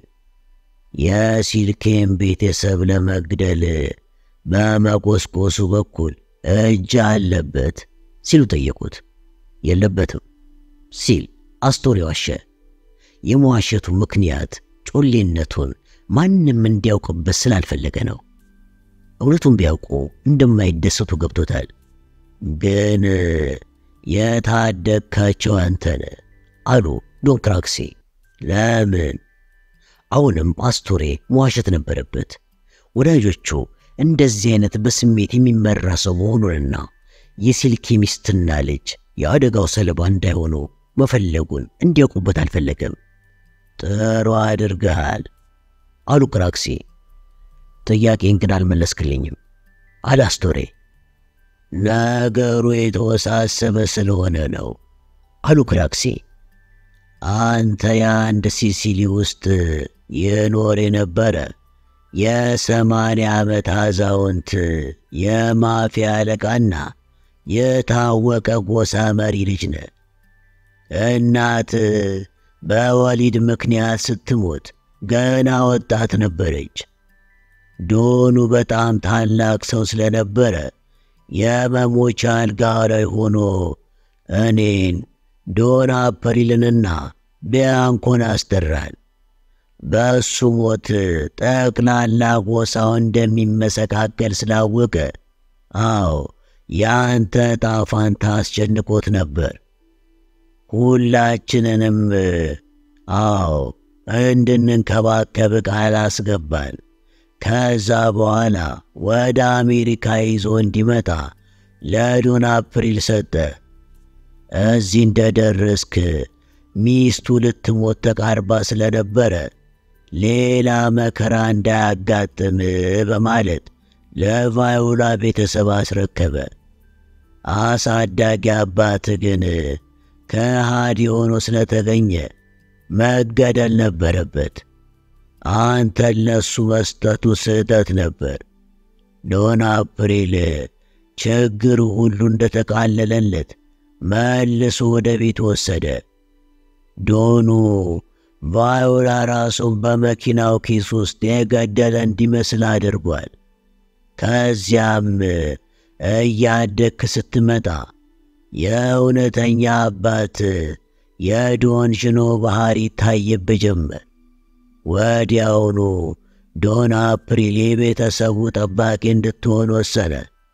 የሲልኬን ቤተሰብ ለመግደል በመቆስቆሱ በኩል እጅ አለበት ሲሉ ጠየቁት። የለበትም ሲል አስቶሬ ዋሸ። የመዋሸቱ ምክንያት ጮሌነቱን ማንም እንዲያውቅበት ስላልፈለገ ነው። እውነቱን ቢያውቁ እንደማይደሰቱ ገብቶታል። ግን የታደግካቸው አንተነ አሉ ዶን ክራክሲ። ለምን? አሁንም አስቶሬ መዋሸት ነበረበት። ወዳጆቹ እንደዚህ አይነት በስሜት የሚመራ ሰው መሆኑንና የሲልኪ ሚስትና ልጅ የአደጋው ሰለባ እንዳይሆኑ መፈለጉን እንዲያውቁበት አልፈለገም። ጥሩ አድርገሃል አሉ ክራክሲ። ጥያቄን ግን አልመለስክልኝም አለ አስቶሬ። ነገሩ የተወሳሰበ ስለሆነ ነው አሉ ክራክሲ። አንተ የአንድ ሲሲሊ ውስጥ የኖር የነበረ የሰማንያ ዓመት አዛውንት የማፊያ አለቃና የታወቀ ጎሳ መሪ ልጅ ነ። እናት በወሊድ ምክንያት ስትሞት ገና ወጣት ነበረች። ዶኑ በጣም ታላቅ ሰው ስለነበረ የመሞቻ አልጋ ላይ ሆኖ እኔን ዶን አፐሪልንና ቢያንኮን አስጠራል። በእሱ ሞት ጠቅላላ ጎሳው እንደሚመሰቃቀል ስላወቀ፣ አዎ ያንተ ዕጣ ፋንታ አስጨንቆት ነበር። ሁላችንንም አዎ እንድንንከባከብ ቃል አስገባን። ከዛ በኋላ ወደ አሜሪካ ይዞ እንዲመጣ ለዶን አፕሪል ሰጠ። እዚህ እንደደረስክ ሚስቱ ልትሞት ተቃርባ ስለነበረ ሌላ መከራ እንዳያጋጥም በማለት ለቫዮላ ቤተሰብ አስረከበ። አሳዳጊ አባት ግን ከሃዲ ሆኖ ስለተገኘ መገደል ነበረበት። አንተ ለሱ መስጠቱ ስህተት ነበር። ዶን አፕሪል ችግር ሁሉ እንደተቃለለለት መልሶ ወደ ቤት ወሰደ። ዶኑ ቫዮላ ራሱን በመኪናው ኪስ ውስጥ የገደለ እንዲመስል አድርጓል። ከዚያም እያደግክ ስትመጣ የእውነተኛ አባት የዶን ዥኖ ባህሪ ይታይብህ ጀመር። ወዲያውኑ ዶን አፕሪል የቤተሰቡ ጠባቂ እንድትሆን ወሰነ።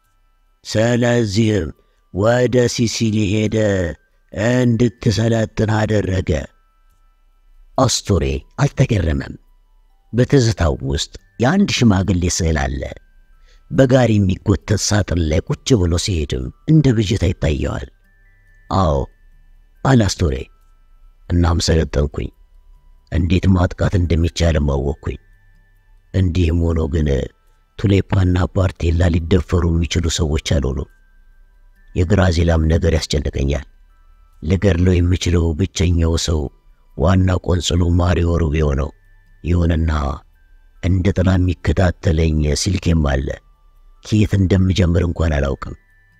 ስለዚህም ወደ ሲሲሊ ሄደ እንድትሰለጥን አደረገ። አስቶሬ አልተገረመም። በትዝታው ውስጥ የአንድ ሽማግሌ ስዕል አለ። በጋሪ የሚጎተት ሳጥን ላይ ቁጭ ብሎ ሲሄድም እንደ ብዥታ ይታየዋል። አዎ አለ አስቶሬ። እናም ሰለጠንኩኝ። እንዴት ማጥቃት እንደሚቻልም አወቅኩኝ። እንዲህም ሆኖ ግን ቱሌፓና ፓርቴላ ሊደፈሩ የሚችሉ ሰዎች አልሆኑም። የግራዚላም ነገር ያስጨንቀኛል። ልገድለው የምችለው ብቸኛው ሰው ዋና ቆንጽሉ ማሪዮ ሩቢዮ ነው። ይሁንና እንደ ጥላ የሚከታተለኝ ሲልኬም አለ። ከየት እንደምጀምር እንኳን አላውቅም።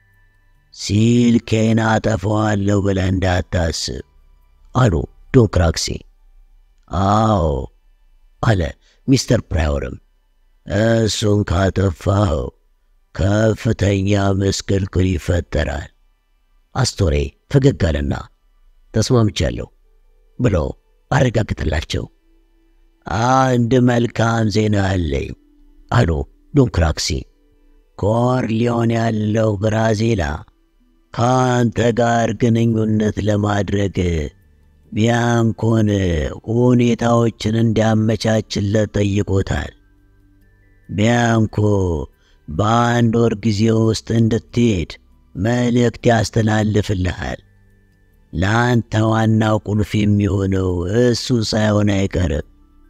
ሲልኬን አጠፋዋለሁ ብለህ እንዳታስብ አሉ ዶን ክራክሲ። አዎ አለ ሚስተር ፕራዮርም፣ እሱን ካጠፋኸው ከፍተኛ ምስቅልቅል ይፈጠራል። አስቶሬ ፈገግ አለና ተስማምቻለሁ ብሎ አረጋግጥላቸው። አንድ መልካም ዜና አለኝ አሉ ዶን ክራክሲ። ኮርሊዮን ያለው ብራዚላ ከአንተ ጋር ግንኙነት ለማድረግ ቢያንኮን ሁኔታዎችን እንዲያመቻችለት ጠይቆታል። ቢያንኮ በአንድ ወር ጊዜ ውስጥ እንድትሄድ መልእክት ያስተላልፍልሃል። ለአንተ ዋናው ቁልፍ የሚሆነው እሱ ሳይሆን አይቀርም።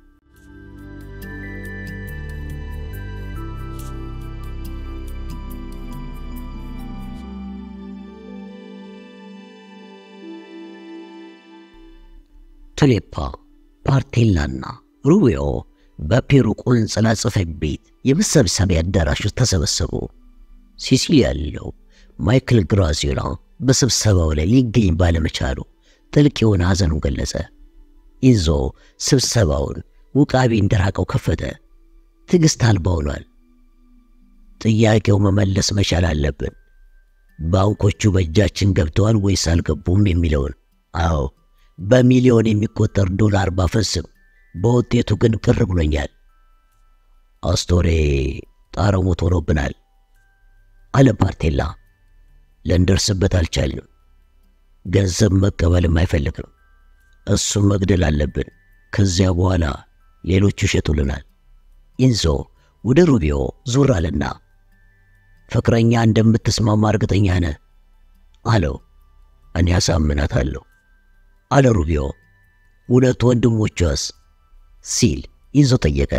ቱሌፓ ፓርቴላና ሩቢዮ በፔሩ ቆንጽላ ጽሕፈት ቤት የመሰብሰቢያ አዳራሽ ውስጥ ተሰበሰቡ። ሲሲሊ ያለው ማይክል ግራዚላ በስብሰባው ላይ ሊገኝ ባለመቻሉ ጥልቅ የሆነ ሐዘኑን ገለጸ። ኢንዞ ስብሰባውን ውቃቢ እንደራቀው ከፈተ። ትዕግሥት አልባ ሆኗል። ጥያቄው መመለስ መቻል አለብን። ባንኮቹ በእጃችን ገብተዋል ወይስ አልገቡም የሚለውን አዎ በሚሊዮን የሚቆጠር ዶላር ባፈስም በውጤቱ ግን ቅር ብሎኛል። አስቶሬ ጣረሞት ሆኖብናል አለ ፓርቴላ። ልንደርስበት አልቻልንም። ገንዘብ መቀበልም አይፈልግም። እሱም መግደል አለብን። ከዚያ በኋላ ሌሎቹ ይሸጡልናል። ኢንዞ ወደ ሩቢዮ ዙር አለና ፍቅረኛ እንደምትስማማ እርግጠኛ ነህ አለው። እኔ አሳምናታለሁ አለ ሩቢዮ። ሁለቱ ወንድሞቿስ ሲል ኢንዞ ጠየቀ።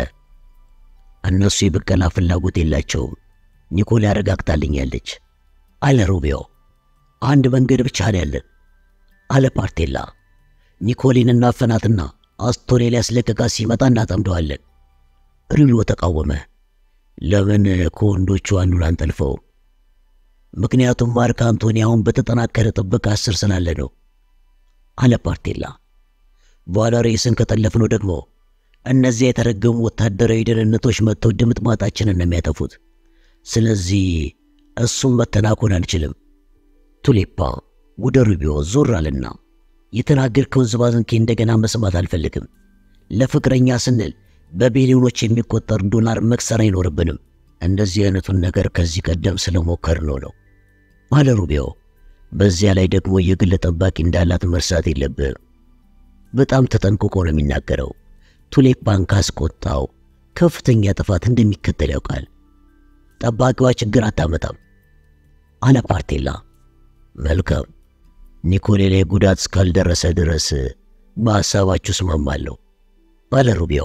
እነሱ የብቀላ ፍላጎት የላቸውም፣ ኒኮል ያረጋግጣልኛለች አለ ሩቢዮ። አንድ መንገድ ብቻ ነው ያለን አለ ፓርቴላ። ኒኮሊን እናፈናትና አስቶሬ ሊያስለቅቃት ሲመጣ እናጠምደዋለን። ሩቢዮ ተቃወመ። ለምን ከወንዶቹ አንዱን አንጠልፈው? ምክንያቱም ማርክ አንቶኒ አሁን በተጠናከረ ጥበቃ ስር ስላለ ነው አለ ፓርቴላ። በኋላ ሬስን ከጠለፍነው ደግሞ እነዚያ የተረገሙ ወታደራዊ ደህንነቶች መጥተው ድምጥማጣችንን ነው የሚያጠፉት። ስለዚህ እሱም መተናኮን አንችልም። ቱሌፓ ወደ ሩቢዮ ዞር አለና የተናገርከውን ዝባዝንኬ እንደገና መስማት አልፈልግም። ለፍቅረኛ ስንል በቢሊዮኖች የሚቆጠር ዶላር መክሰር አይኖርብንም። እንደዚህ አይነቱን ነገር ከዚህ ቀደም ስለሞከር ነው ነው አለ ሩቢዮ። በዚያ ላይ ደግሞ የግል ጠባቂ እንዳላት መርሳት የለብህም። በጣም ተጠንቅቆ ነው የሚናገረው። ቱሌፓን ካስቆጣው ከፍተኛ ጥፋት እንደሚከተል ያውቃል። ጠባቂዋ ችግር አታመጣም አለ ፓርቴላ። መልካም ኒኮሌ ላይ ጉዳት እስካልደረሰ ድረስ በሐሳባችሁ እስማማለሁ አለ ሩቢዮ።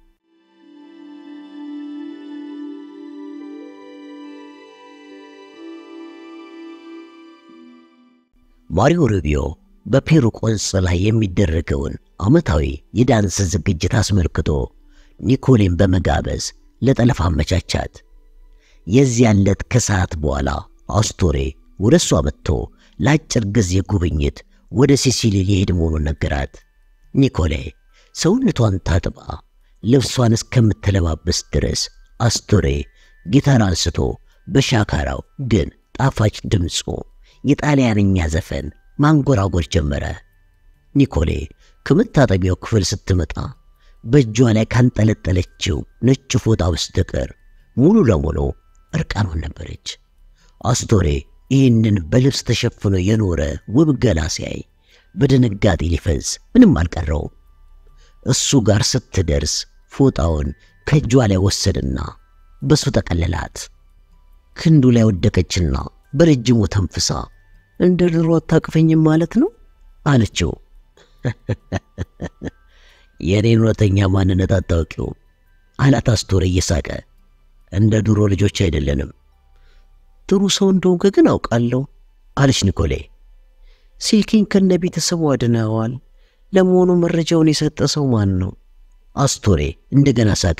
ማሪዮ ሩቢዮ በፔሩ ቆንጽላ የሚደረገውን ዓመታዊ የዳንስ ዝግጅት አስመልክቶ ኒኮሌን በመጋበዝ ለጠለፋ አመቻቻት። የዚያን ዕለት ከሰዓት በኋላ አስቶሬ ወደ እሷ መጥቶ ለአጭር ጊዜ ጉብኝት ወደ ሲሲሊ ሊሄድ መሆኑን ነገራት። ኒኮሌ ሰውነቷን ታጥባ ልብሷን እስከምትለባበስ ድረስ አስቶሬ ጊታር አንስቶ በሻካራው ግን ጣፋጭ ድምፁ የጣሊያንኛ ዘፈን ማንጎራጎር ጀመረ። ኒኮሌ ከመታጠቢያው ክፍል ስትመጣ በእጇ ላይ ካንጠለጠለችው ነጭ ፎጣ በስተቀር ሙሉ ለሙሉ እርቃኗን ነበረች። አስቶሬ ይህንን በልብስ ተሸፍኖ የኖረ ውብ ገላ ሲያይ በድንጋጤ ሊፈዝ ምንም አልቀረውም። እሱ ጋር ስትደርስ ፎጣውን ከእጇ ላይ ወሰድና በሱ ጠቀለላት። ክንዱ ላይ ወደቀችና በረጅሙ ተንፍሳ እንደ ድሮ አታቅፈኝም ማለት ነው አለችው። የእኔን እውነተኛ ማንነት አታውቂው አላት አስቶሬ እየሳቀ። እንደ ድሮ ልጆች አይደለንም። ጥሩ ሰው እንደሆንክ ግን አውቃለሁ አለች ኒኮሌ። ሲልኪን ከነ ቤተሰቡ አድነዋል። ለመሆኑ መረጃውን የሰጠ ሰው ማን ነው? አስቶሬ እንደገና ሳቀ።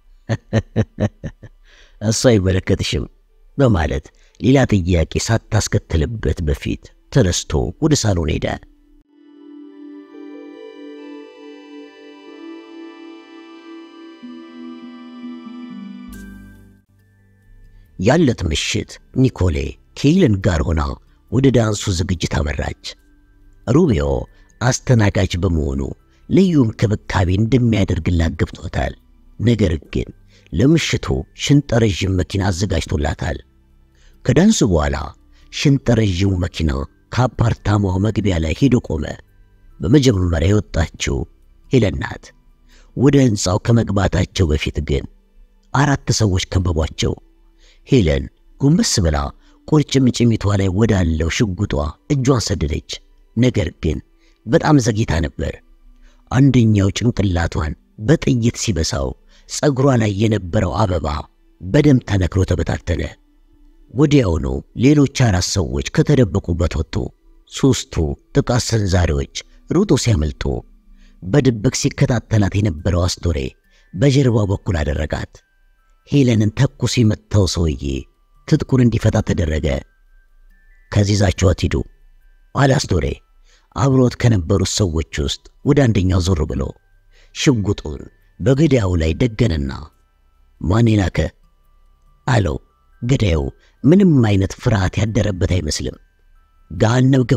እሱ አይመለከትሽም በማለት ሌላ ጥያቄ ሳታስከትልበት በፊት ተነስቶ ወደ ሳሎን ሄደ። ያለት ምሽት ኒኮሌ ከሄለን ጋር ሆና ወደ ዳንሱ ዝግጅት አመራች። ሩቢዮ አስተናጋጅ በመሆኑ ልዩ እንክብካቤ እንደሚያደርግላት ገብቶታል። ነገር ግን ለምሽቱ ሽንጠረዥም መኪና አዘጋጅቶላታል። ከዳንሱ በኋላ ሽንጠረዥሙ መኪና ከአፓርታማው መግቢያ ላይ ሄዶ ቆመ። በመጀመሪያ የወጣችው ሄለን ናት። ወደ ሕንፃው ከመግባታቸው በፊት ግን አራት ሰዎች ከበቧቸው። ሄለን ጎንበስ ብላ ቁርጭምጭሚቷ ላይ ወዳለው ሽጉጧ እጇን ሰደደች። ነገር ግን በጣም ዘግይታ ነበር። አንደኛው ጭንቅላቷን በጥይት ሲበሳው ጸጉሯ ላይ የነበረው አበባ በደም ተነክሮ ተበታተነ። ወዲያውኑ ሌሎች አራት ሰዎች ከተደበቁበት ወጡ። ሦስቱ ጥቃት ሰንዛሪዎች ሩጦ ሲያመልጡ በድብቅ ሲከታተላት የነበረው አስቶሬ በጀርባው በኩል አደረጋት። ሄለንን ተኩስ የመታው ሰውዬ ትጥቁን እንዲፈታ ተደረገ። ከዚህ ይዛችኋት ሂዱ አለ አስቶሬ አብሮት ከነበሩት ሰዎች ውስጥ ወደ አንደኛው ዞር ብሎ ሽጉጡን በገዳዩ ላይ ደገነና ማን ላከ አለው። ገዳዩ ምንም አይነት ፍርሃት ያደረበት አይመስልም። ገሃነም ግባ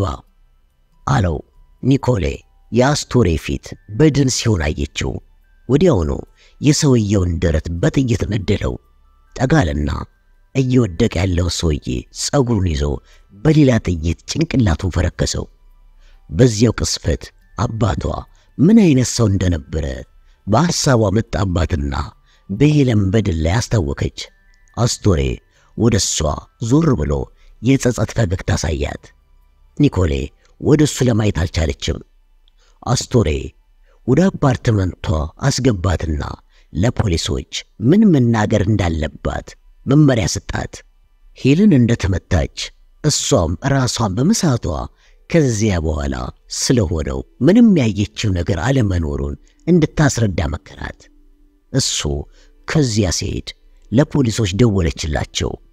አለው። ኒኮሌ የአስቶሬ ፊት በድን ሲሆን አየችው። ወዲያውኑ የሰውየውን ደረት በጥይት ነደለው። ጠጋልና እየወደቀ ያለው ሰውዬ ጸጉሩን ይዞ በሌላ ጥይት ጭንቅላቱን ፈረከሰው። በዚያው ቅስፈት አባቷ ምን አይነት ሰው እንደነበረ በሐሳቧ መጣባትና በሄለን በድል ላይ አስታወከች። አስቶሬ ወደ እሷ ዞር ብሎ የጸጸት ፈገግታ አሳያት። ኒኮሌ ወደ እሱ ለማየት አልቻለችም። አስቶሬ ወደ አፓርትመንቷ አስገባትና ለፖሊሶች ምን መናገር እንዳለባት መመሪያ ሰጣት። ሄልን እንደተመታች እሷም ራሷን በመሳቷ ከዚያ በኋላ ስለሆነው ምንም ያየችው ነገር አለመኖሩን እንድታስረዳ መከራት። እሱ ከዚያ ሲሄድ ለፖሊሶች ደወለችላቸው።